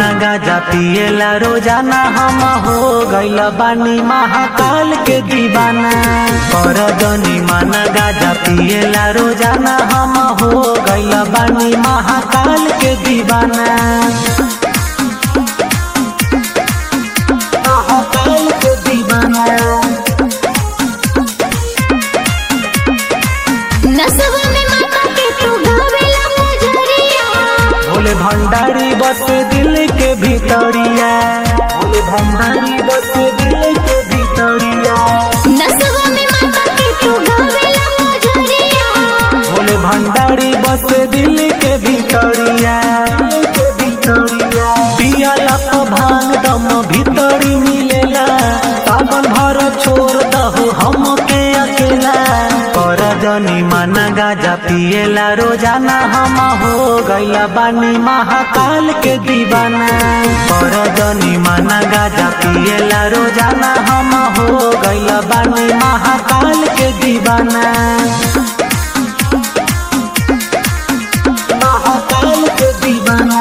माना गाजा पिएला रोजाना हम हो गइल बानी महाकाल के दीवाना कर जनी माना गाजा पिएला रोजाना हम हो गइल बानी महाकाल के दीवाना महाकाल के दीवाना नसवा में माता के तू गावेला मुजरिया भोले भंडारी बस दिल के भीतरिया भोले भंडारी बस दिल के भीतरिया नसवा में माता के तू गावेला मुजरिया भोले भंडारी बस दिल के भीतरिया के भीतरिया पियाला तो भांग दम भीतरी मिलेला सावन भर छोड़ दहो हम के अकेला कर जनी माना गाजा पिएला रोजाना हम हो गइला बानी महाकाल के दीवाना कर जनी माना गाजा पिएला रोजाना हम हो गइला बानी महाकाल के दीवाना महाकाल के दीवाना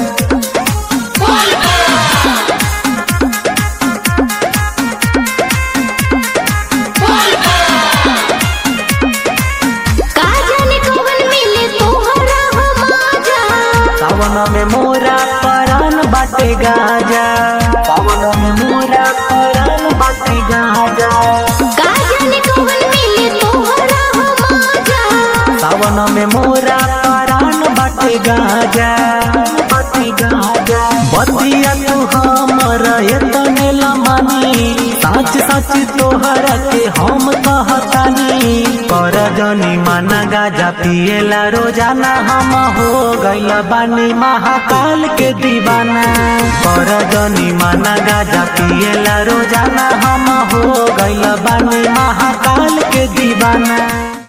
का जाने कौन मिले तोहरा हो माजा सावन में मोरा परान बाटे गाजा सावन में मोरा परान बाटे गाजा का जाने कौन मिले तोहरा हो माजा सावन में मोरा परान बाटे गाजा बाटे गाजा बतिया तू हमर एतने लमानी सच सच तोहरा के हम कहतानी कर जनी माना गाजा पिएला रोजाना हम हो गइल बानी महाकाल के दीवाना कर जनी माना गाजा पिएला रोजाना हम हो गइल बानी महाकाल के दीवाना